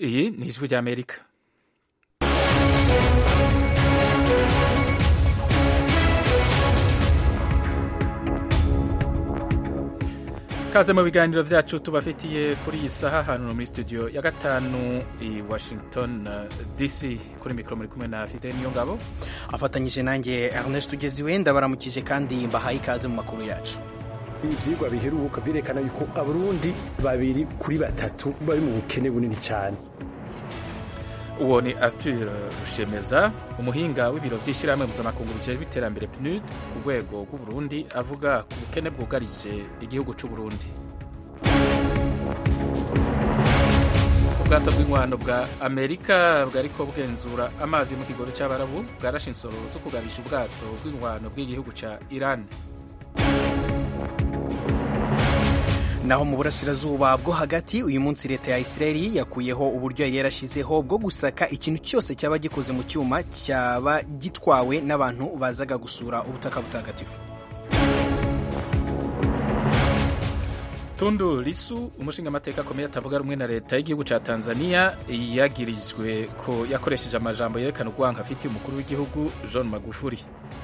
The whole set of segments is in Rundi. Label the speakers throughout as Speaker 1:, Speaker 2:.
Speaker 1: iyi ni ijwi ry'amerika kaze mu biganiro byacu tubafitiye kuri iyi saha hano muri studio ya gatanu i washington dc kuri mikoro muri kumwe na fide niyo ngabo
Speaker 2: afatanyije nanjye ernest ugeziwe ndabaramukije kandi mbahaye ikaze mu makuru yacu
Speaker 3: ibyigwa biheruka birekana yuko abarundi babiri kuri batatu bari mu bukene bunini cyane
Speaker 1: uwo ni arthur rushemeza umuhinga w'ibiro by'ishyirahamwe mpuzamakungu bijejwe iterambere pnud ku rwego rw'uburundi avuga ku bukene bwugarije igihugu cy'uburundi ubwato bw'inkwano bwa amerika bwariko bugenzura amazi mu kigobe cy'abarabu bwarashe insoro zo kugabisha ubwato bw'inkwano bw'igihugu cya iran
Speaker 2: naho mu burasirazuba bwo hagati uyu munsi leta ya isirayeli yakuyeho uburyo yari yarashyizeho bwo gusaka ikintu cyose cyaba gikoze mu cyuma cyaba gitwawe n'abantu bazaga gusura ubutaka butagatifu
Speaker 1: tundu lisu umushingamateka akomeye atavuga rumwe na leta y'igihugu cya tanzania yagirijwe ko yakoresheje amajambo yerekana urwango afitiye umukuru w'igihugu john magufuli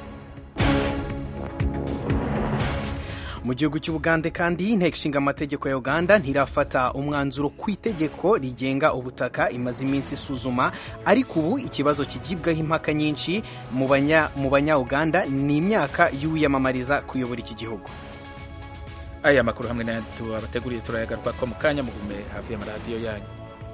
Speaker 2: mu gihugu cy'ubugande kandi inteko ishinga amategeko ya uganda ntirafata umwanzuro ku itegeko rigenga ubutaka imaze iminsi isuzuma ariko ubu ikibazo kigibwaho impaka nyinshi mu banya-uganda ni imyaka y'uwiyamamariza kuyobora iki gihugu
Speaker 1: aya makuru hamwe n'ayandi abateguriye turayagaruka ko mu kanya mugume hafi y'amaradiyo yanyu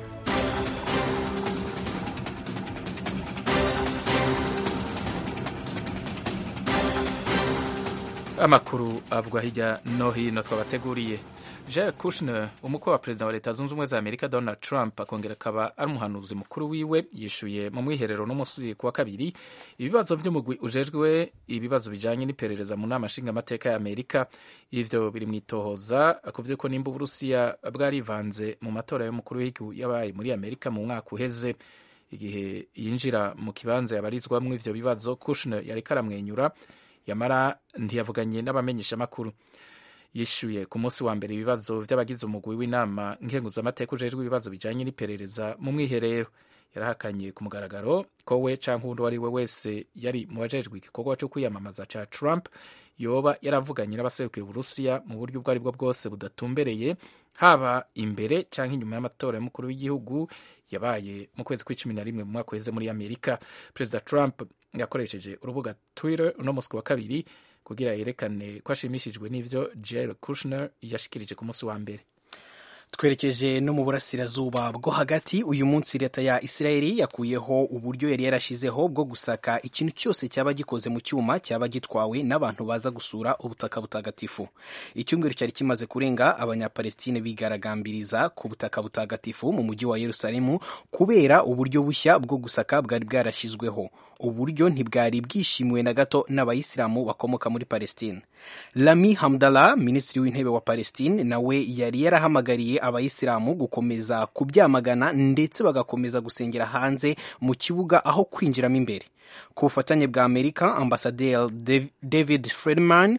Speaker 1: amakuru avugwa hirya no hino twabateguriye Jared Kushner umukwe wa perezida wa leta zunze ubumwe za amerika donald trump akongera akaba ari umuhanuzi mukuru wiwe yishuye mu mwiherero n'umunsi ku wa kabiri ibibazo by'umugwi ujejwe ibibazo bijanye n'iperereza mu nama nshingamateka ya amerika ivyo biri mu itohoza kuvuze ko nimba uburusiya bwarivanze mu matora y'umukuru w'igihugu yabaye muri amerika mu mwaka uheze igihe yinjira mu kibanza yabarizwamwo ivyo bibazo Kushner yariko aramwenyura yamara ntiyavuganye n'abamenyeshamakuru yishyuye ku munsi wa mbere ibibazo by'abagize umugwi w'inama nkenguzamateka ujejwe ibibazo bijanye n'iperereza mu mwiherero yarahakanye ku mugaragaro ko we canke uwundi uwo ari we wese yari mu bajejwe igikorwa cyo kwiyamamaza ca trump yoba yaravuganye n'abaserukira uburusiya mu buryo ubwo ari bwo bwose budatumbereye haba imbere canke inyuma y'amatora y'umukuru w'igihugu yabaye mu kwezi kw'icumi na rimwe mu mwaka uheze muri amerika perezida trump yakoresheje urubuga twitter uno munsi wa kabiri kugira yerekane ko ashimishijwe n'ivyo Jared Kushner yashikirije ku munsi wa mbere
Speaker 2: twerekeje no mu burasirazuba bwo hagati uyu munsi leta ya isirayeli yakuyeho uburyo yari yarashizeho bwo gusaka ikintu cyose cyaba gikoze mu cyuma cyaba gitwawe n'abantu baza gusura ubutaka butagatifu icyumweru cyari kimaze kurenga abanyapalestine bigaragambiriza ku butaka butagatifu mu mujyi wa yerusalemu kubera uburyo bushya bwo gusaka bwari bwarashyizweho uburyo ntibwari bwishimiwe na gato n'abayisilamu bakomoka muri palestine lami hamdallah minisitiri w'intebe wa palestine nawe yari yarahamagariye abayisilamu gukomeza kubyamagana ndetse bagakomeza gusengera hanze mu kibuga aho kwinjiramo imbere ku bufatanye bwa amerika ambasaderi david fredman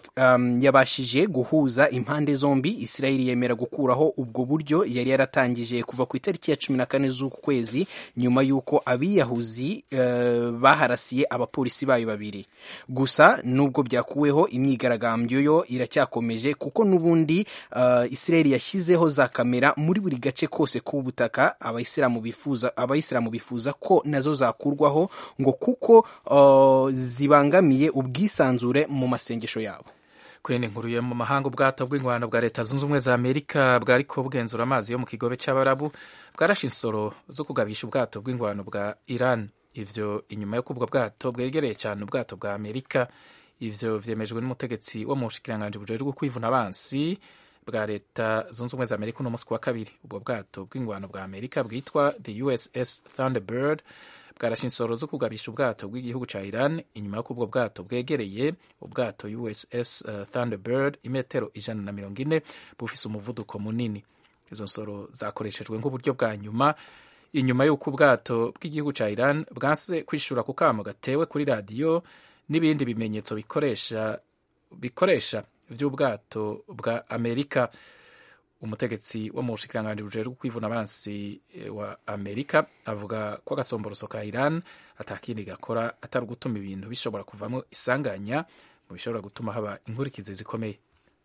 Speaker 2: um, yabashije guhuza impande zombi isirayeli yemera gukuraho ubwo buryo yari yaratangije kuva ku itariki ya cumi na kane z'uku kwezi nyuma y'uko abiyahuzi uh, baharasiye abapolisi bayo babiri gusa nubwo byakuweho imyigaragambyo yo iracyakomeje kuko n'ubundi uh, isirayeli yashyizeho za kamera muri buri gace kose k'ubutaka abayisilamu bifuza abayisilamu bifuza ko nazo zakurwaho ngo kuko uh, zibangamiye ubwisanzure mu masengesho yabo
Speaker 1: kwene nkuru mu mahanga ubwato bw'ingwano bwa leta zunze ubumwe za amerika bwariko bugenzura amazi yo mu kigobe cy'abarabu bwarashe insoro zo kugabisha ubwato bw'ingwano bwa iran ivyo inyuma yo kubwo bwato bwegereye cyane ubwato bwa amerika ivyo vyemejwe n'umutegetsi wo mu bushikiranganji bujejwe kwivuna abansi bwa leta zunze ubumwe za amerika uno munsi ku wa kabiri ubwo bwato bw'ingwano bwa amerika bwitwa the uss thunderbird bwarashe insoro zo kugabisha ubwato bw'igihugu ca Iran inyuma y'uko ubwo bwato bwegereye ubwato USS uh, Thunderbird imetero ijana na mirongo ine bufise umuvuduko munini izo nsoro zakoreshejwe nk'uburyo bwa nyuma inyuma y'uko ubwato bw'igihugu ca Iran bwanse kwishura ku kamo gatewe kuri radiyo n'ibindi bimenyetso bikoresha bikoresha vy'ubwato bwa Amerika umutegetsi wo mu bushikiranganji bujejwe kwivuna abansi wa amerika avuga ko agasomboroso ka iran atakindi gakora atari ugutuma ibintu bishobora kuvamo isanganya mu bishobora gutuma haba inkurikizi zikomeye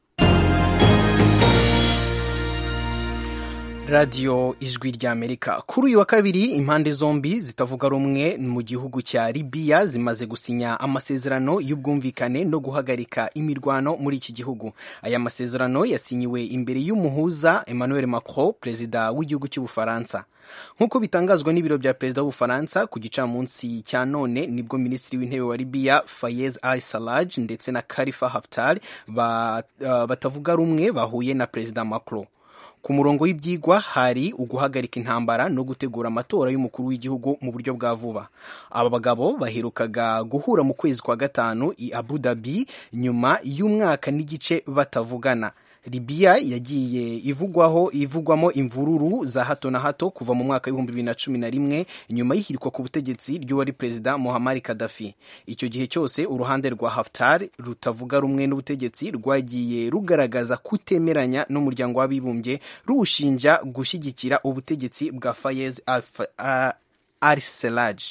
Speaker 2: radiyo ijwi ry'amerika kuri uyu wa kabiri impande zombi zitavuga rumwe mu gihugu cya libiya zimaze gusinya amasezerano y'ubwumvikane no guhagarika imirwano muri iki gihugu aya masezerano yasinyiwe imbere y'umuhuza emmanuel macron perezida w'igihugu cy'ubufaransa nk'uko bitangazwa n'ibiro bya perezida w'ubufaransa ku gicamunsi cya none nibwo minisitiri w'intebe wa libiya fayez al saraj ndetse na karifa haftar batavuga rumwe bahuye na perezida macron ku murongo w'ibyigwa hari uguhagarika intambara no gutegura amatora y'umukuru w'igihugu mu buryo bwa vuba aba bagabo baherukaga guhura mu kwezi kwa gatanu i abu dhabi nyuma y'umwaka n'igice batavugana libiya yagiye ivugwaho ivugwamo imvururu za hato na hato kuva mu mwaka w'ibihumbi bibiri na cumi na rimwe nyuma y'ihirikwa ku butegetsi ry'uwari perezida Muammar Gaddafi icyo gihe cyose uruhande rwa Haftar rutavuga rumwe n'ubutegetsi rwagiye rugaragaza kutemeranya n'umuryango w'abibumbye ruwushinja gushyigikira ubutegetsi bwa Fayez al-Sarraj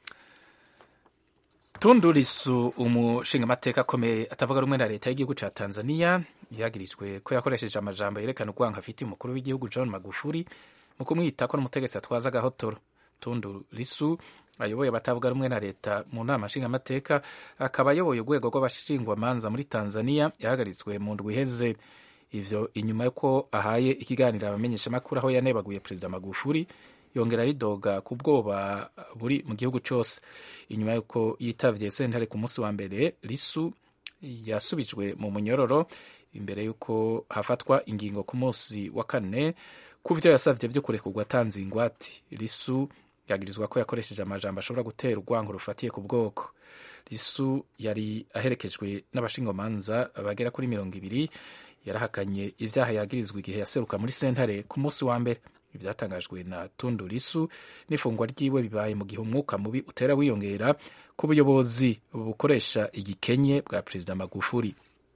Speaker 1: Tundu Lissu umushingamateka akomeye atavuga rumwe na leta y'igihugu cya Tanzania yagirijwe ko yakoresheje amajambo yerekana urwango afitiye umukuru w'igihugu John Magufuli mu kumwita ko n'umutegetsi atwaza agahotoro Tundu Lissu ayoboye abatavuga rumwe na leta mu nama nshingamateka akaba ayoboye urwego rw'abashingwamanza muri Tanzania yahagaritswe mu ndwi iheze ivyo inyuma y'uko ahaye ikiganiro abamenyeshamakuru aho yanebaguye perezida Magufuli yongera ridoga ku bwoba buri mu gihugu cyose inyuma y'uko yitavye sentare ku munsi wa mbere Lissu yasubijwe mu munyororo imbere y'uko hafatwa ingingo ku munsi wa kane ku vyo yasavye vyo kurekurwa atanze ingwati Lissu yagirizwa ko yakoresheje amajambo ashobora gutera urwango rufatiye ku bwoko Lissu yari aherekejwe n'abashingomanza bagera kuri mirongo ibiri yarahakanye ivyaha yagirizwa igihe yaseruka muri sentare ku munsi wa mbere ibyatangajwe na Tundu Lissu n'ifungwa ryiwe bibaye mu gihe umwuka mubi utera wiyongera ku buyobozi bukoresha igikenye bwa perezida Magufuli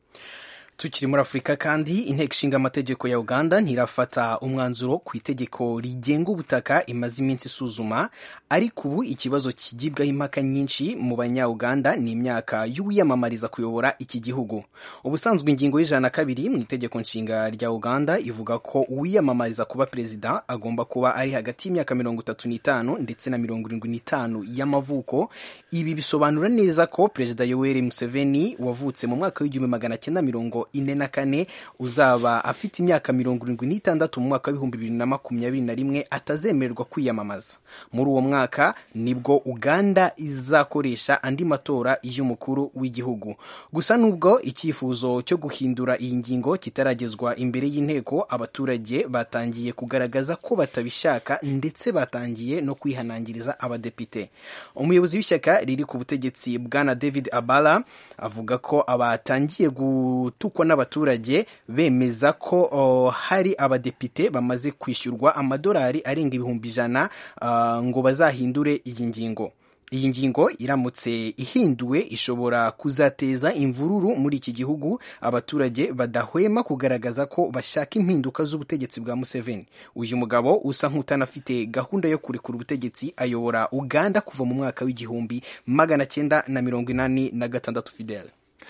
Speaker 2: tukiri muri afurika kandi inteko ishinga amategeko ya uganda ntirafata umwanzuro ku itegeko rigenga ubutaka imaze iminsi isuzuma ariko ubu ikibazo kigibwaho impaka nyinshi mu banya-uganda ni imyaka y'uwiyamamariza kuyobora iki gihugu ubusanzwe ingingo y'ijana na kabiri mu itegeko nshinga rya uganda ivuga ko uwiyamamariza kuba perezida agomba kuba ari hagati y'imyaka mirongo itatu n'itanu ndetse na mirongo irindwi n'itanu y'amavuko ibi bisobanura neza ko perezida yoweri museveni wavutse mu mwaka w'igihumbi magana cyenda mirongo ine na kane uzaba afite imyaka mirongo irindwi n'itandatu mu mwaka w'ibihumbi bibiri na makumyabiri na rimwe atazemererwa kwiyamamaza muri uwo mwaka nibwo uganda izakoresha andi matora y'umukuru w'igihugu gusa nubwo icyifuzo cyo guhindura iyi ngingo kitaragezwa imbere y'inteko abaturage batangiye kugaragaza ko batabishaka ndetse batangiye no kwihanangiriza abadepite umuyobozi w'ishyaka riri ku butegetsi bwana david abala avuga ko abatangiye gutukwa n'abaturage bemeza ko oh, hari abadepite bamaze kwishyurwa amadolari arenga ibihumbi ijana uh, ngo bazahindure iyi ngingo iyi ngingo iramutse ihinduwe ishobora kuzateza imvururu muri iki gihugu abaturage badahwema kugaragaza ko bashaka impinduka z'ubutegetsi bwa Museveni uyu mugabo usa nk'utanafite gahunda yo kurekura ubutegetsi ayobora Uganda kuva mu mwaka w'igihumbi magana cyenda na mirongo inani na gatandatu Fidel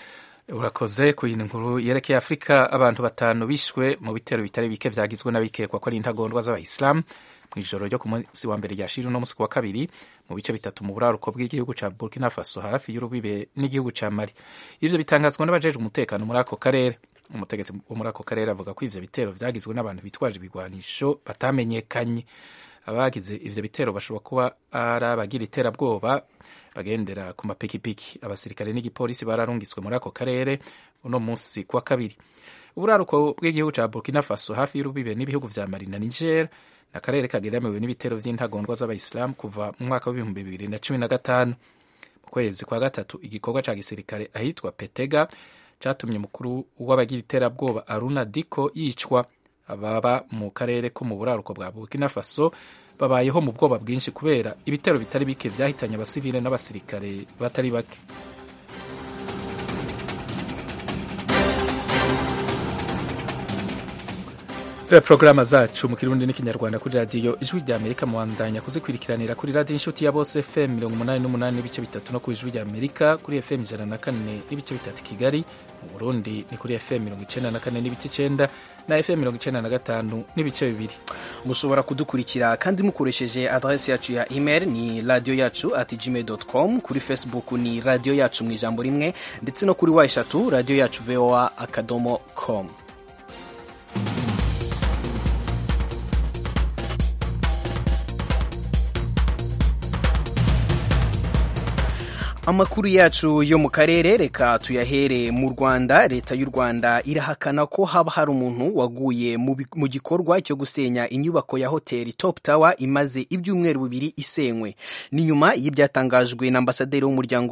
Speaker 1: urakoze ku yindi nkuru yerekeye afurika abantu batanu bishwe mu bitero bitari bike byagizwe n'abikekwa ko ari intagondwa z'abayisilamu mu ijoro ryo ku munsi wa mbere rya shiri no munsi wa kabiri mu bice bitatu mu buraruko bw'igihugu cya burkina faso hafi y'urubibe n'igihugu cya mali ivyo bitangazwa n'abajejwe umutekano muri ako karere umutegetsi wo muri ako karere avuga ko ivyo bitero vyagizwe n'abantu bitwaje ibigwanisho batamenyekanye abagize ivyo bitero bashobora kuba ari abagira iterabwoba bagendera ku mapikipiki abasirikare n'igipolisi bararungitswe muri ako karere uno munsi kuwa kabiri uburaruko bw'igihugu cya burkina faso hafi y'urubibe n'ibihugu vya mali na niger ni akarere kageramiwe n'ibitero vy'intagondwa z'abayisilamu kuva mu mwaka w'ibihumbi bibiri na cumi na gatanu mu kwezi kwa gatatu igikorwa ca gisirikare ahitwa petega catumye umukuru w'abagira iterabwoba aruna diko yicwa ababa mu karere ko mu buraruko bwa burkina faso babayeho mu bwoba bwinshi kubera ibitero bitari bike vyahitanye abasivile n'abasirikare batari bake porogaramu zacu mu kirundi n'ikinyarwanda kuri radiyo ijwi rya amerika muwandanya kuzikurikiranira kuri radiyo inshuti ya bose fm mirongo umunani n'umunani n'ibice bitatu no ku ijwi rya amerika kuri fm ijana na kane n'ibice bitatu kigali mu burundi ni kuri fm mirongo icenda na kane n'ibice icenda na fm mirongo icenda na gatanu n'ibice bibiri
Speaker 2: mushobora kudukurikira kandi mukoresheje adresi yacu ya email ni radiyo yacu at gmail com kuri facebook ni radiyo yacu mu ijambo rimwe ndetse no kuri wa eshatu radiyo yacu voa akadomo com amakuru yacu yo mu karere reka tuyahere mu rwanda leta y'u rwanda irahakana ko haba hari umuntu waguye mu gikorwa cyo gusenya inyubako ya hoteli top tower imaze ibyumweru bibiri isenywe ni nyuma y'ibyatangajwe na ambasaderi w'umuryango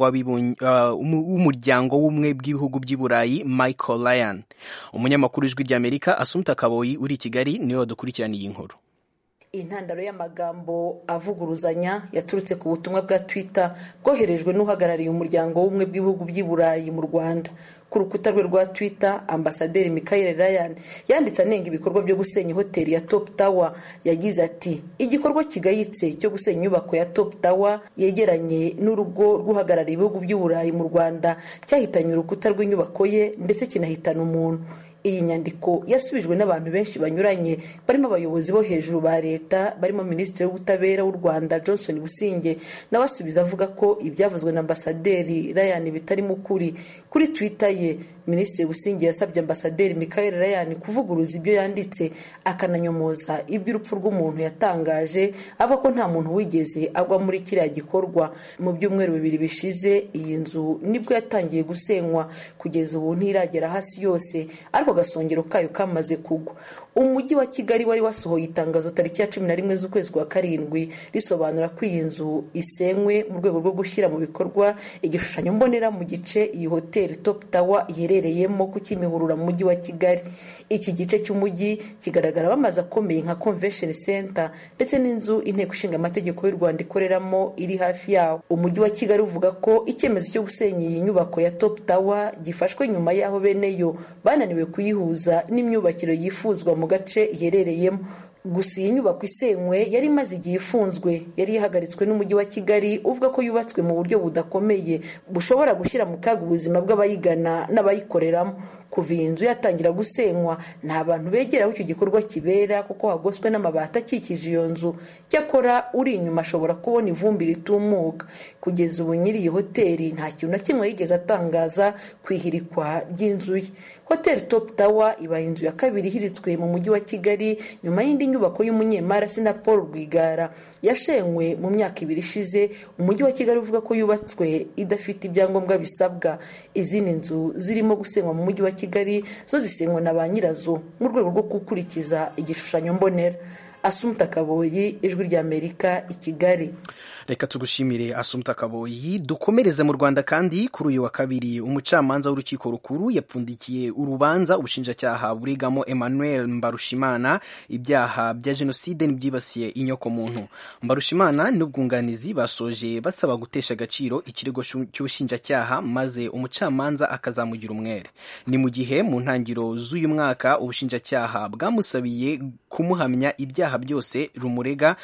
Speaker 2: w'umuryango w'ubumwe bw'ibihugu by'i burayi michael ryan umunyamakuru w'ijwi ry'amerika asumta kaboyi uri i kigali niwe wadukurikiraniye iyi nkuru
Speaker 4: intandaro y'amagambo avuguruzanya yaturutse ku butumwa bwa twitter bwoherejwe n'uhagarariye umuryango w'ubumwe bw'ibihugu by'i burayi mu rwanda ku rukuta rwe rwa twitter ambasaderi michael ryan yanditse anenga ibikorwa byo gusenya hoteli ya top tower yagize ati igikorwa kigayitse cyo gusenya inyubako ya top tower yegeranye n'urugo rw'uhagarariye ibihugu by'i burayi mu rwanda cyahitanye urukuta rw'inyubako ye ndetse kinahitana umuntu iyi nyandiko yasubijwe n'abantu benshi banyuranye barimo abayobozi bo hejuru ba leta barimo minisitiri w'ubutabera w'u rwanda johnson businge nawe asubiza avuga ko ibyavuzwe na ambasaderi ryan bitarimo ukuri kuri twitter ye minisitiri businge yasabye ambasaderi michael ryan kuvuguruza ibyo yanditse akananyomoza iby'urupfu rw'umuntu yatangaje avuga ko nta muntu wigeze agwa muri kiriya gikorwa mu byumweru bibiri bishize iyi nzu nibwo yatangiye gusenywa kugeza ubu ntiragera hasi yose ariko agasongero kayo kamaze kugwa umujyi wa kigali wari wasohoye itangazo tariki ya cumi na rimwe z'ukwezi kwa karindwi risobanura ko iyi nzu isenywe mu rwego rwo gushyira mu bikorwa igishushanyo mbonera mu gice iyi hoteli top tower iherereyemo ku kimihurura mu mujyi wa kigali iki gice cy'umujyi kigaragara amazu akomeye nka convention center ndetse n'inzu inteko ishinga amategeko y'u rwanda ikoreramo iri hafi yawo umujyi wa kigali uvuga ko icyemezo cyo gusenya iyi nyubako ya top tower gifashwe nyuma y'aho bene yo bananiwe kuyihuza n'imyubakire yifuzwa mu gace iherereyemo gusa iyi nyubako isenywe yari imaze igihe ifunzwe yari ihagaritswe n'umujyi wa kigali uvuga ko yubatswe mu buryo budakomeye bushobora gushyira mu kaga ubuzima bw'abayigana n'abayikoreramo kuva iyi nzu yatangira gusenywa nta bantu begera aho icyo gikorwa kibera kuko hagoswe n'amabati akikije iyo nzu cyakora uri inyuma ashobora kubona ivumbi ritumuka kugeza ubu nyiri iyi hoteli nta kintu na kimwe yigeze atangaza ku ihirikwa ry'inzu ye hoteli top tower ibaye inzu ya kabiri ihiritswe mu mujyi wa kigali nyuma y'indi nyubako y'umunyemari na paul rwigara yashenywe mu myaka ibiri ishize umujyi wa kigali uvuga ko yubatswe idafite ibyangombwa bisabwa izindi nzu zirimo gusenywa mu mujyi wa kigali zo zisenywa na ba nyirazo mu rwego rwo gukurikiza igishushanyo mbonera asumta kaboyi ijwi ry'amerika i kigali
Speaker 2: reka tugushimire asumta kaboyi dukomereze mu rwanda kandi kuri uyu wa kabiri umucamanza w'urukiko rukuru yapfundikiye urubanza ubushinjacyaha burigamo emmanuel mbarushimana ibyaha bya jenoside n'ibyibasiye inyokomuntu mbarushimana n'ubwunganizi basoje basaba gutesha agaciro ikirego cy'ubushinjacyaha maze umucamanza akazamugira umwere ni mu gihe mu ntangiriro z'uyu mwaka ubushinjacyaha bwamusabiye kumuhamya ibyaha byose rumurega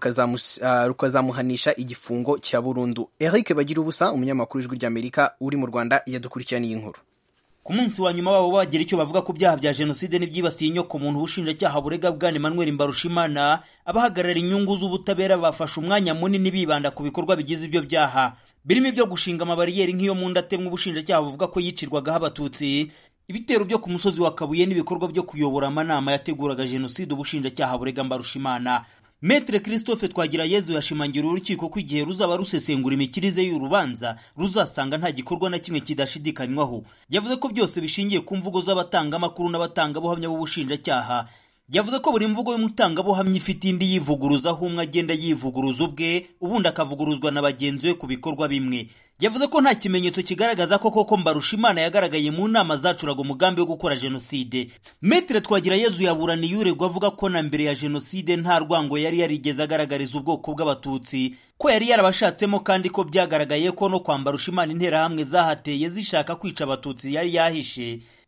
Speaker 2: rukazamuhanisha igifungo cya burundu eric bagira ubusa umunyamakuru w'ijwi ry'amerika uri mu rwanda yadukurikiraniye inkuru
Speaker 5: ku munsi wa nyuma wabo bagira icyo bavuga ku byaha bya jenoside n'ibyibasiye inyoko muntu ubushinjacyaha burega bwana emmanuel mbarushimana abahagarara inyungu z'ubutabera bafashe umwanya munini bibanda ku bikorwa bigize ibyo byaha birimo ibyo gushinga amabariyeri nk'iyo mu ndatemwa ubushinjacyaha buvuga ko yicirwagaho abatutsi ibitero byo ku musozi wa kabuye n'ibikorwa byo kuyobora amanama yateguraga jenoside ubushinjacyaha burega mbarushimana Metre Christophe Twagirayezu yashimangira urukiko ko igihe ruzaba rusesengura imikirize y'urubanza ruzasanga nta gikorwa na kimwe kidashidikanywaho yavuze ko byose bishingiye ku mvugo z'abatangamakuru n'abatangabuhamya b'ubushinjacyaha yavuze ko buri mvugo y'umutangabuhamya ifite indi yivuguruza aho umwe agenda yivuguruza ubwe ubundi akavuguruzwa na bagenzi be ku bikorwa bimwe yavuze ko nta kimenyetso kigaragaza ko koko mbarushimana yagaragaye mu nama zacuraga umugambi wo gukora jenoside metere twagira yezu yaburaniye uregwa avuga ko na mbere ya jenoside nta rwango yari yarigeze agaragariza ubwoko bw'abatutsi ko yari yarabashatsemo kandi ko byagaragaye ko no kwambara ushimana interahamwe zahateye zishaka kwica abatutsi yari yahishe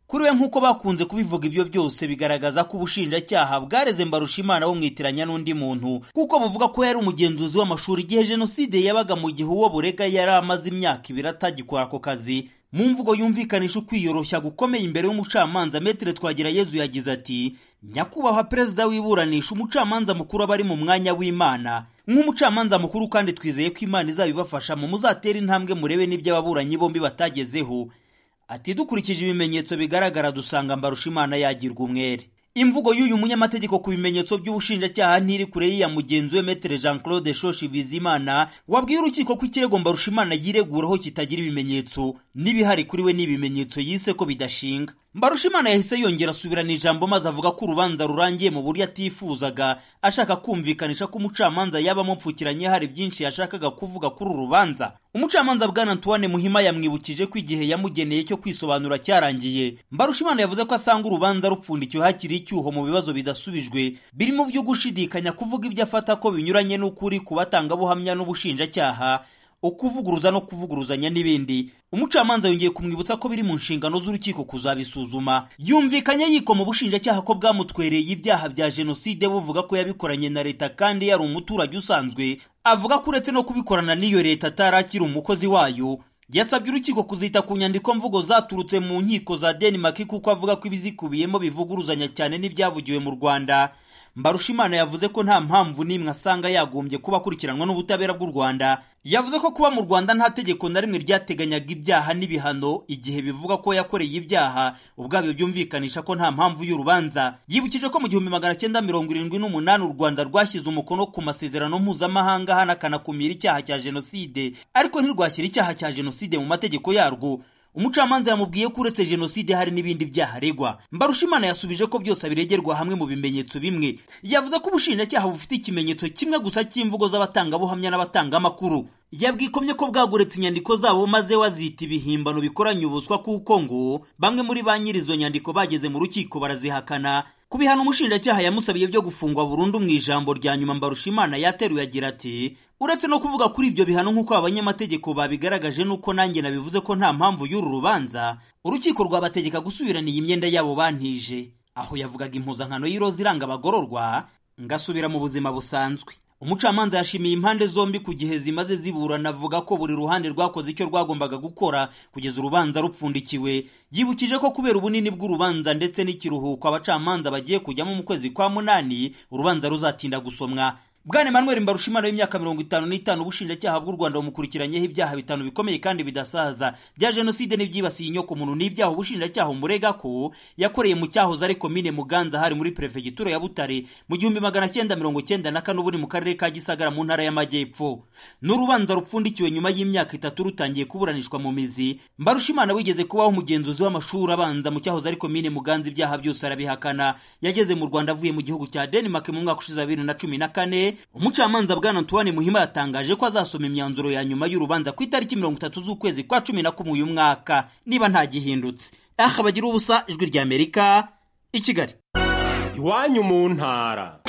Speaker 5: kuri we nk'uko bakunze kubivuga ibyo byose bigaragaza ko ubushinjacyaha bwareze mbarushimana bumwitiranya n'undi muntu kuko buvuga ko yari umugenzuzi w'amashuri igihe jenoside yabaga mu gihe uwo burega yari amaze imyaka ibiri atagikora ako kazi mu mvugo yumvikanisha ukwiyoroshya gukomeye imbere y'umucamanza metere twagira yezu yagize ati nyakubahwa perezida w'iburanisha umucamanza mukuru aba ari mu mwanya w'imana nk'umucamanza mukuru kandi twizeye ko imana izabibafasha mu muzatera intambwe murebe n'ibyo ababuranyi bombi batagezeho ati dukurikije ibimenyetso bigaragara dusanga mbarushimana yagirwa umwere imvugo y'uyu munyamategeko ku bimenyetso by'ubushinjacyaha ntiri kure y'iya mugenzi we metere jean claude shoshi bizimana wabwiye urukiko ko ikirego mbarushimana yireguraho kitagira ibimenyetso n'ibihari kuri we n'ibimenyetso yise ko bidashinga mbarushimana yahise yongera asubirana ijambo maze avuga ko urubanza rurangiye mu buryo atifuzaga ashaka kumvikanisha ko umucamanza yaba amupfukiranye hari byinshi yashakaga kuvuga kuri uru rubanza umucamanza bwana antoine muhima yamwibukije ko igihe yamugeneye cyo kwisobanura cyarangiye mbarushimana yavuze ko asanga urubanza rupfundikiwe hakiri icyuho mu bibazo bidasubijwe birimo byo gushidikanya kuvuga ibyo afata ko binyuranye n'ukuri ku batangabuhamya n'ubushinjacyaha ukuvuguruza no kuvuguruzanya n'ibindi umucamanza yongeye kumwibutsa ko biri mu nshingano z'urukiko kuzabisuzuma yumvikanye yikoma ubushinjacyaha ko bwamutwereye ibyaha bya jenoside buvuga ko yabikoranye na leta kandi yari umuturage usanzwe avuga ko uretse no kubikorana n'iyo leta atari akiri umukozi wayo yasabye urukiko kuzita ku nyandiko mvugo zaturutse mu nkiko za denmark kuko avuga ko ibizikubiyemo bivuguruzanya cyane n'ibyavugiwe mu rwanda mbarushimana yavuze ko nta mpamvu n'imwe asanga yagombye kuba akurikiranwa n'ubutabera bw'u rwanda yavuze ko kuba mu rwanda nta tegeko na rimwe ryateganyaga ibyaha n'ibihano igihe bivuga ko yakoreye ibyaha ubwabyo byumvikanisha ko nta mpamvu y'urubanza yibukije ko mu gihumbi magana cyenda mirongo irindwi n'umunani u rwanda rwashyize umukono ku masezerano mpuzamahanga hanakanakumira icyaha cya jenoside ariko ntirwashyira icyaha cya jenoside mu mategeko yarwo umucamanza yamubwiye ko uretse jenoside hari n'ibindi byaha aregwa mbarushimana yasubije ko byose abiregerwa hamwe mu bimenyetso bimwe yavuze ko ubushinjacyaha bufite ikimenyetso kimwe gusa cy'imvugo z'abatangabuhamya n'abatangamakuru yabwikomye ko bwaguretse inyandiko zabo maze wazita ibihimbano bikoranye ubuswa kuko ngo bamwe muri ba nyiri izo nyandiko bageze mu rukiko barazihakana ku bihano umushinjacyaha yamusabiye byo gufungwa burundu mu ijambo rya nyuma mbarushimana yateruye agira ati uretse no kuvuga kuri ibyo bihano nk'uko abanyamategeko babigaragaje nuko nanjye nabivuze ko nta mpamvu y'uru rubanza urukiko rwabategeka gusubirana iyi myenda yabo bantije aho yavugaga impuzankano y'iroza iranga abagororwa ngasubira mu buzima busanzwe umucamanza yashimiye impande zombi ku gihe zimaze ziburana avuga ko buri ruhande rwakoze icyo rwagombaga gukora kugeza urubanza rupfundikiwe yibukije ko kubera ubunini bw'urubanza ndetse n'ikiruhuko abacamanza bagiye kujyamo mu kwezi kwa munani urubanza ruzatinda gusomwa bwana emmanuel mbarushimana w'imyaka mirongo itanu n'itanu ubushinjacyaha bw'u rwanda bumukurikiranyeho ibyaha bitanu bikomeye kandi bidasaza bya jenoside n'ibyibasiye inyoko muntu n'ibyaha ubushinjacyaha umurega ko yakoreye mu cyahoze ari komine muganza hari muri perefegitura ya butare mu gihumbi magana cyenda mirongo cyenda na kane ubu ni mu karere ka gisagara mu ntara y'amajyepfo n'urubanza rupfundikiwe nyuma y'imyaka itatu rutangiye kuburanishwa mu mizi mbarushimana wigeze kubaho umugenzuzi w'amashuri abanza mu cyahoze ari komine muganza ibyaha byose arabihakana yageze mu rwanda avuye mu gihugu cya denmark mu mwaka ushize bibiri na cumi na kane umucamanza bwana antoine muhima yatangaje ko azasoma imyanzuro ya nyuma y'urubanza ku itariki mirongo itatu z'ukwezi kwa cumi na kumwe uyu mwaka niba nta gihindutse aha bagira ubusa ijwi rya amerika i kigali
Speaker 6: iwanyu mu ntara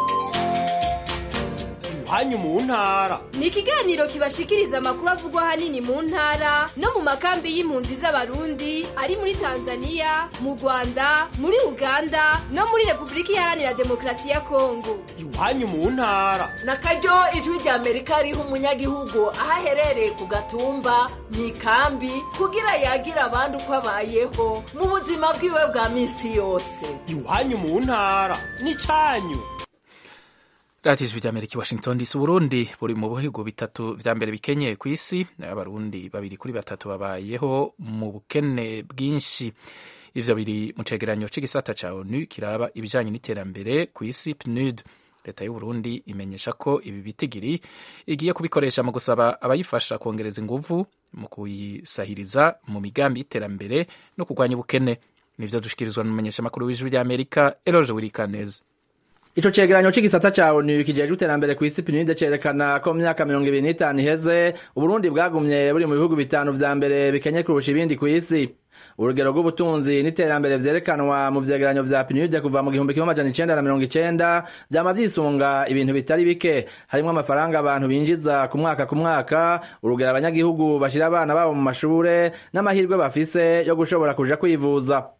Speaker 6: iwanyu mu ntara
Speaker 7: ni ikiganiro kibashikiriza amakuru avugwa ahanini mu ntara no mu makambi y'impunzi z'abarundi ari muri tanzania mu rwanda muri uganda no muri repubulika iharanira demokarasi ya kongo
Speaker 6: iwanyu mu ntara
Speaker 8: na karyo ijwi rya amerika riha umunyagihugu aho aherereye ku gatumba mu ikambi kugira yagira abandi uko abayeho mu buzima bwiwe bwa minsi yose
Speaker 6: iwanyu mu ntara n'icyanyu
Speaker 1: radiyo ijwi ry'amerika i washington dc uburundi buri mu bihugu bitatu vya mbere bikenye ku isi abarundi babiri kuri batatu babayeho mu bukene bwinshi ivyo biri mu cegeranyo c'igisata ca onu kiraba ibijanye n'iterambere ku isi pnud leta y'uburundi imenyesha ko ibi bitigiri igiye kubikoresha mu gusaba abayifasha kongereza inguvu mu kuyisahiriza mu migambi y'iterambere no kurwanya ubukene nivyo dushikirizwa n'umumenyeshamakuru w'ijwi ry'amerika eloge wirikaneza
Speaker 9: Ico cegeranyo c'igisata ca ONU kijejwe iterambere kw'isi PNUD cerekana ko mu myaka mirongo ibiri n'itanu iheze Uburundi bwagumye buri mu bihugu bitanu vya mbere bikenye kurusha ibindi kw'isi urugero rw'ubutunzi n'iterambere vyerekanwa mu vyegeranyo vya PNUD kuva mu gihumbi kimwe amajana icenda na mirongo icenda vyama vyisunga ibintu bitari bike harimwo amafaranga abantu binjiza ku mwaka ku mwaka urugero abanyagihugu bashira abana babo mu mashure n'amahirwe bafise yo gushobora kuja kwivuza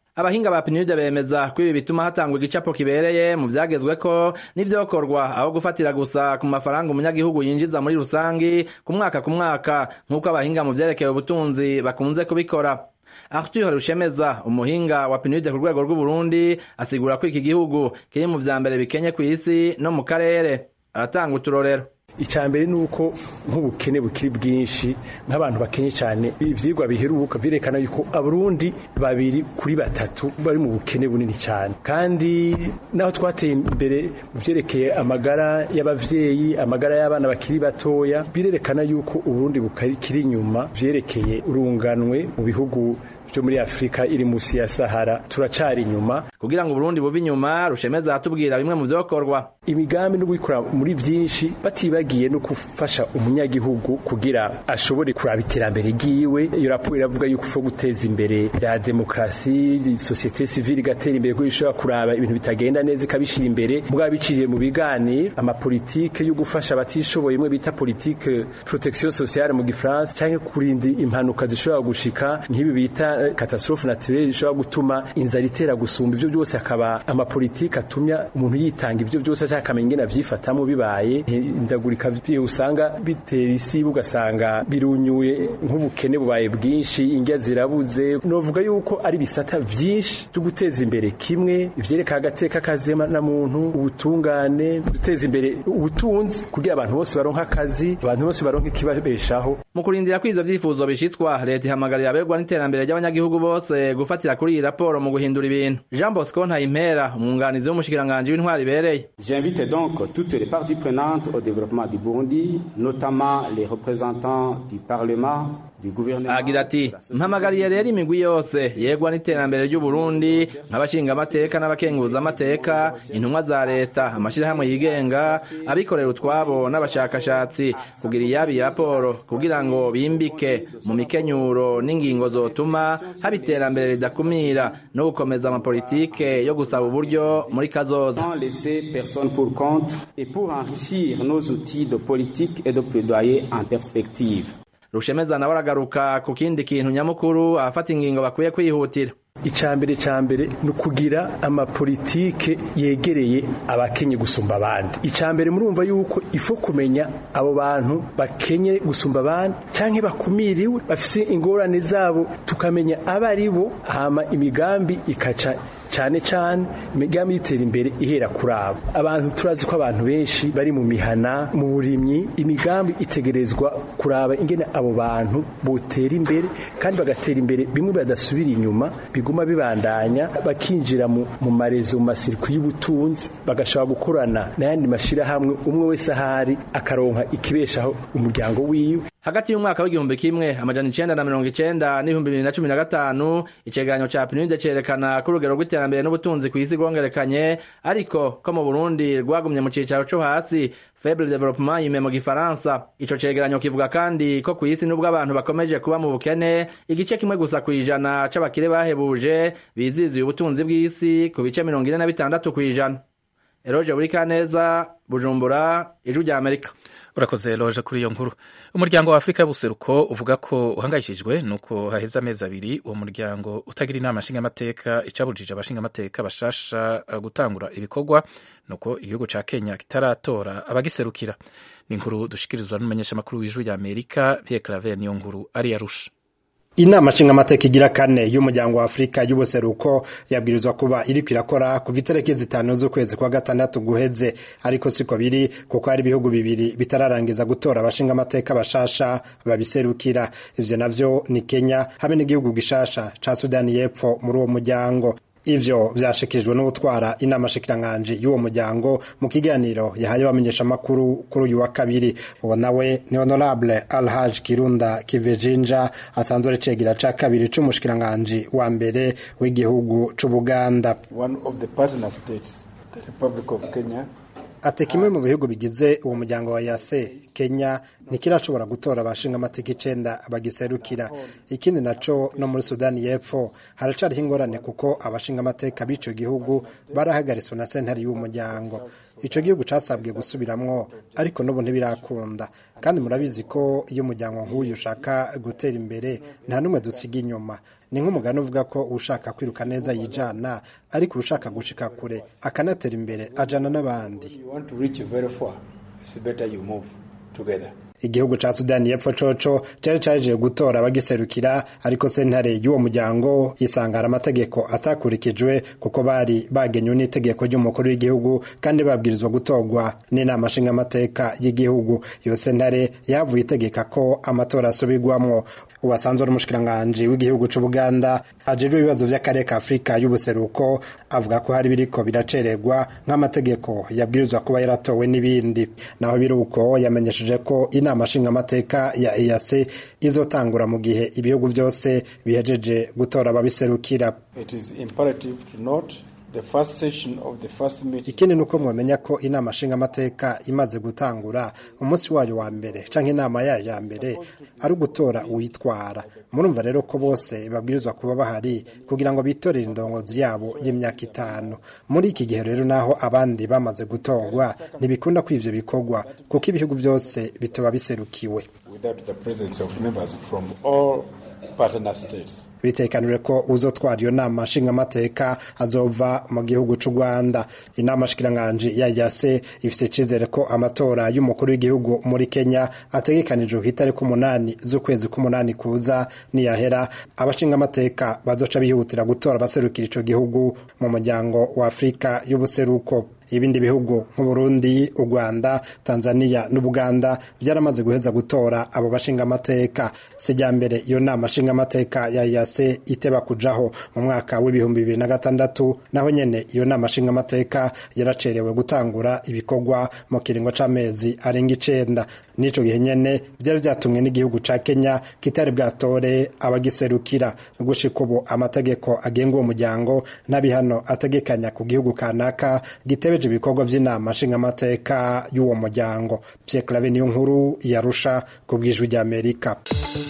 Speaker 9: abahinga ba PNUD bemeza ko ibi bituma hatangwa igicapo kibereye mu vyagezweko n'ivyokorwa aho gufatira gusa ku mafaranga umunyagihugu yinjiza muri rusangi ku mwaka ku mwaka nk'uko abahinga mu vyerekeye ubutunzi bakunze kubikora Arthur Rushemeza umuhinga wa PNUD ku rwego rw'Uburundi asigura ko iki gihugu kiri mu vya mbere bikenye kw'isi no mu karere aratanga uturorero
Speaker 3: icambere nuko nk'ubukene bukiri bwinshi nk'abantu bakenye cyane ivyigwa biheruka vyerekana yuko abarundi babiri kuri batatu bari mu bukene bunini cyane kandi naho twateye imbere mu vyerekeye amagara y'abavyeyi amagara y'abana bakiri batoya birerekana yuko uburundi bukiri inyuma vyerekeye urunganwe mu bihugu byo muri Afrika iri musi ya Sahara turacari inyuma
Speaker 9: kugira ngo Burundi buve inyuma rushemeza atubwira bimwe mu vyokorwa
Speaker 3: imigambi no gukora muri byinshi batibagiye no gufasha umunyagihugu kugira ashobore kuraba iterambere giwe iyo raporo iravuga yuko ufo guteza imbere ya demokrasi societe civile igatera imbere ko ishobora kuraba ibintu bitagenda neza ikabishira imbere mugabo biciriye mu biganiro amapolitike yo gufasha abatishoboye imwe bita politique protection sociale mu gifaransa canke kurinda impanuka zishobora gushika nk'ibi bita catastrophe naturelle ishobora gutuma inzara itera gusumba ivyo byose akaba amapolitike atumya umuntu yitanga ivyo byose ashaka akamenya ingene avyifatamo bibaye indagurika usanga bitera isi ugasanga birunyuye nk'ubukene bubaye bwinshi indya zirabuze novuga yuko ari bisata vyinshi byo guteza imbere kimwe ivyereka agateka kazema na muntu ubutungane guteza imbere ubutunzi kugira abantu bose baronka akazi abantu bose baronka ikibabeshaho
Speaker 9: mu kurindira ko ivyo vyifuzo bishitswa leta ihamagarira abegwa n'iterambere ry'abanyagihugu bose gufatira kuri iyi raporo mu guhindura ibintu jean bosco ntayimpera umwunganizi w'umushikiranganji w'intwari ibereye
Speaker 10: J'invite donc toutes les parties prenantes au développement du Burundi, notamment les représentants du Parlement, du gouvernement.
Speaker 9: agira ati mpamagariye rero imigwi yose yegwa n'iterambere ry'uburundi nk'abashingamateka n'abakenguzamateka intumwa za leta amashyirahamwe yigenga abikorera utwabo n'abashakashatsi kugira iyabi raporo kugira ngo bimbike mu mikenyuro n'ingingo zotuma haba iterambere ridakumira no gukomeza amapolitike yo gusaba uburyo muri kazoza
Speaker 10: Sans laisser personne pour compte et pour enrichir nos outils de politique et de plaidoyer en perspective.
Speaker 9: rushemeza nawe aragaruka ku kindi kintu nyamukuru abafata ingingo bakwiye kwihutira
Speaker 3: icambere cambere ni ukugira amapolitike yegereye abakenye gusumba abandi icambere murumva yuko ifo kumenya abo bantu bakenye gusumba abandi canke bakumiriwe bafise ingorane zabo tukamenya abo ari bo hama imigambi ikaca cane cane imigambi y'itera imbere ihera kuri abo abantu turazi ko abantu benshi bari mu mihana mu burimyi imigambi itegerezwa kuraba ingene abo bantu botera imbere kandi bagatera imbere bimwe badasubira inyuma biguma bibandanya bakinjira mu, mu marezo mu masirikwi y'ubutunzi bagashobora gukorana n'ayandi mashirahamwe umwe wese ahari akaronka ikibeshaho umuryango wiwe
Speaker 9: hagati y'umwaka w'igihumbi kimwe amajana icenda na mirongo icenda n'ibihumbi bibiri na cumi na gatanu icegeranyo ca PNUD cerekana ko urugero rw'iterambere n'ubutunzi kw'isi rwongerekanye ariko ko mu Burundi rwagumye mu cicaro co hasi faible development yime mu gifaransa ico cegeranyo kivuga kandi ko kw'isi nubwo abantu bakomeje kuba mu bukene igice kimwe gusa kw'ijana c'abakire bahebuje biziziye ubutunzi bw'isi ku bice mirongo ine na bitandatu kw'ijana Eroje Burikaneza Bujumbura Ijwi rya Amerika
Speaker 1: urakoze loje kuri iyo nkuru umuryango wa afurika y'ubuseruko uvuga ko uhangayikishijwe nuko haheze amezi abiri uwo muryango utagira inama nshingamateka icabujije abashingamateka bashasha gutangura ibikorwa nuko igihugu ca kenya kitaratora abagiserukira ni inkuru dushikirizwa n'umumenyeshamakuru w'ijwi rya amerika pierre claver niyo nkuru ari yarusha
Speaker 11: inama nshingamateka igira kane y'umuryango wa afurika y'ubuseruko yabwirizwa kuba iriko irakora kuva itariki zitanu z'ukwezi kwa gatandatu guheze ariko siko biri kuko hari ibihugu bibiri bitararangiza gutora abashingamateka bashasha babiserukira ivyo navyo ni kenya hamwe n'igihugu gishasha ca sudani y'epfo muri uwo muryango ivyo vyashikirijwe n'utwara inama shikiranganji y'uwo muryango mu kiganiro yahaye abamenyesha makuru kuri uyu wa kabiri uwo nawe ni honorable alhaj kirunda kivejinja asanzwe ari cegera ca kabiri c'umushikiranganji wa mbere w'igihugu c'ubuganda ati kimwe mu bihugu bigize uwo muryango wa yase kenya ntikirashobora gutora abashinga amateka icenda bagiserukira ikindi naco no muri sudani y'epfo haracariho ingorane kuko abashinga amateka b'ico gihugu barahagariswe na sentare y'umuryango ico gihugu casabwe gusubiramwo ariko n'ubu ntibirakunda kandi murabizi ko iyo umuryango nk'uyu ushaka gutera imbere nta n'umwe dusiga inyuma ni nk'umugani uvuga ko ushaka kwiruka neza yijana ariko ushaka gushika kure akanatera imbere ajana n'abandi igihugu ca sudani y'epfo coco cari caje gutora abagiserukira ariko sentare y'uwo muryango isangara amategeko atakurikijwe kuko bari bagenywe n'itegeko ry'umukuru w'igihugu kandi babwirizwa gutorwa n'inama nshingamateka y'igihugu iyo sentare yavuye itegeka ko amatora asubirwamwo uwasanzwe ari umushikiranganji w'igihugu c'ubuganda ajejwe ibibazo vy'akarere ka afurika y'ubuseruko avuga ko hari biriko biracererwa nk'amategeko yabwirizwa kuba yaratowe n'ibindi naho biri uko yamenyesheje ko inama nshingamateka ya EAC izotangura mu gihe ibihugu byose bihejeje gutora ababiserukira ikindi ni uko mwamenya ko inama nshingamateka imaze gutangura umunsi wayo wa mbere canke inama yayo ya mbere ari ugutora uwitwara murumva rero ko bose babwirizwa kuba bahari kugira ngo bitorere indongozi yabo y'imyaka itanu muri iki gihe rero naho abandi bamaze gutorwa ntibikunda ko ivyo bikorwa kuko ibihugu byose bitoba biserukiwe bitekanire ko uzotwara iyo nama nshingamateka azova mu gihugu c'u Rwanda inama shikiranganji ya yase ifise icizere ko amatora y'umukuru w'igihugu muri Kenya ategekanijwe ku itariki umunani z'ukwezi k'umunani kuza niyahera abashingamateka bazoca bihutira gutora abaserukira ico gihugu mu muryango wa Afurika y'ubuseruko ibindi bihugu nk'uburundi u rwanda tanzania n'ubuganda byaramaze guheza gutora abo bashingamateka sijya mbere iyo nama nshingamateka ya yase iteba kujaho mu mwaka w'ibihumbi bibiri na gatandatu naho nyene iyo nama nshingamateka yaracerewe gutangura ibikorwa mu kiringo c'amezi arenga icenda n'ico gihe nyene byari vyatumwe n'igihugu ca kenya kitari bwatore abagiserukira gushika ubu amategeko agenga uwo muryango n'abihano ategekanya ku gihugu kanaka gitebe ibikorwa by'inama nshingamateka y'uwo muryango Pierre Claver niyo nkuru yarusha ku bwijwi ry'Amerika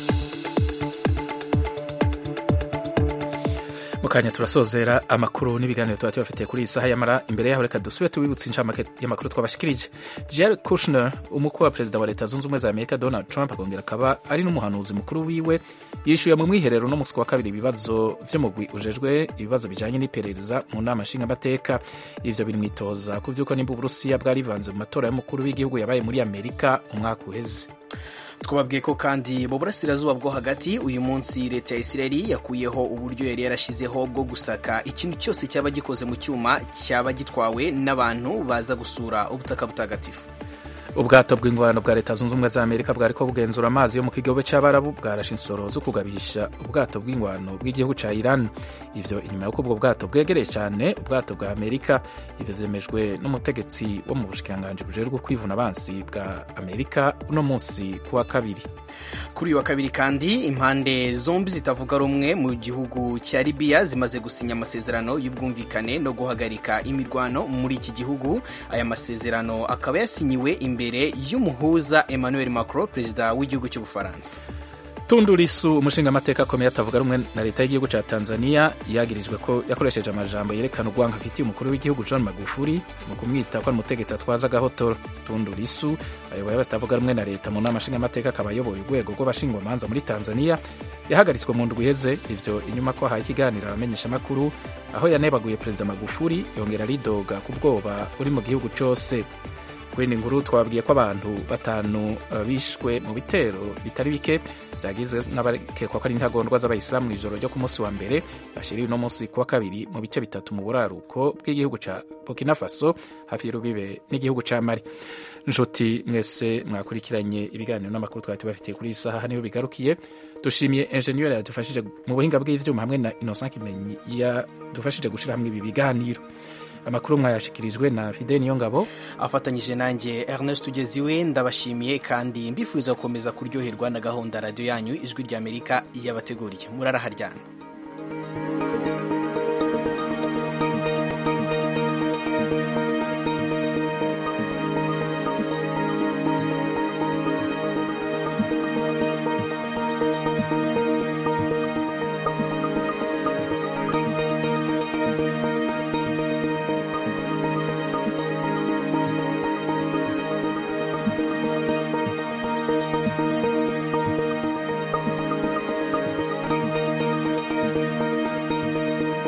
Speaker 1: mukanya turasozera amakuru n'ibiganiro tuba tubafitiye kuri iyi saha yamara imbere yaho reka dusubire tubibutse inshamake y'amakuru twabashikirije Jared Kushner umukuru wa perezida wa leta zunze ubumwe za amerika donald trump akongera akaba ari n'umuhanuzi mukuru wiwe yishyuye mu mwiherero no musi wa kabiri ibibazo vy'umugwi ujejwe ibibazo bijanye n'iperereza mu nama nshingamateka ivyo biri mwitoza ku vy'uko nimba uburusiya bwarivanze mu matora y'umukuru w'igihugu yabaye muri amerika umwaka uheze
Speaker 2: twababwiye ko kandi mu burasirazuba bwo hagati uyu munsi leta ya isirayeli yakuyeho uburyo yari yarashizeho bwo gusaka ikintu cyose cyaba gikoze mu cyuma cyaba gitwawe n'abantu baza gusura ubutaka butagatifu
Speaker 1: ubwato bw'ingwano bwa leta zunze ubumwe za amerika bwariko bugenzura amazi yo mu kigobe c'abarabu bwarashe insoro zo kugabisha ubwato bw'ingwano bw'igihugu ca iran ivyo inyuma y'uko ubwo bwato bwegereye cyane ubwato bwa amerika ivyo vyemejwe n'umutegetsi wo mu bushikiranganji bujejwe kwivuna abansi bwa amerika uno munsi kuwa kabiri
Speaker 2: kuri uyu wa kabiri kandi impande zombi zitavuga rumwe mu gihugu cya libiya zimaze gusinya amasezerano y'ubwumvikane no guhagarika imirwano muri iki gihugu aya masezerano akaba yasinyiwe imbere y'umuhuza emmanuel macron perezida w'igihugu cy'ubufaransa
Speaker 1: Tundu Lissu umushingamateka akomeye atavuga rumwe na leta y'igihugu ca Tanzania yagirijwe ko yakoresheje amajambo yerekana urwango afitiye umukuru w'igihugu John Magufuli mu kumwita ko ari umutegetsi atwaza agahotoro Tundu Lissu ayoboye batavuga rumwe na leta mu nama nshingamateka akaba ayoboye urwego rw'abashingwamanza muri Tanzania yahagaritswe mu ndwi iheze ivyo inyuma ko ahaye ikiganiro abamenyeshamakuru aho yanebaguye perezida Magufuli yongera aridoga ku bwoba uri mu gihugu cose kwindi nkuru twabwiye ko abantu batanu bishwe mu bitero bitari bike byagizwe n'abakekwa ko ari intagondwa z'abayisilamu mu ijoro ryo ku munsi wa mbere bashiriwe uno munsi kuwa kabiri mu bice bitatu mu buraruko bw'igihugu ca burkina faso hafi y'urubibe n'igihugu ca mali nshuti mwese mwakurikiranye ibiganiro n'amakuru twari tubafitiye kuri iyi saha niho bigarukiye dushimiye enjeniyeri yadufashije mu buhinga bw'ivyuma hamwe na innocent kimenyi yadufashije gushira hamwe ibi biganiro amakuru mwayashikirijwe na fide niyo ngabo
Speaker 2: afatanyije nanjye ernest ugeziwe ndabashimiye kandi mbifuza gukomeza kuryoherwa na gahunda radiyo yanyu ijwi ry'amerika yabateguriye muraraharyana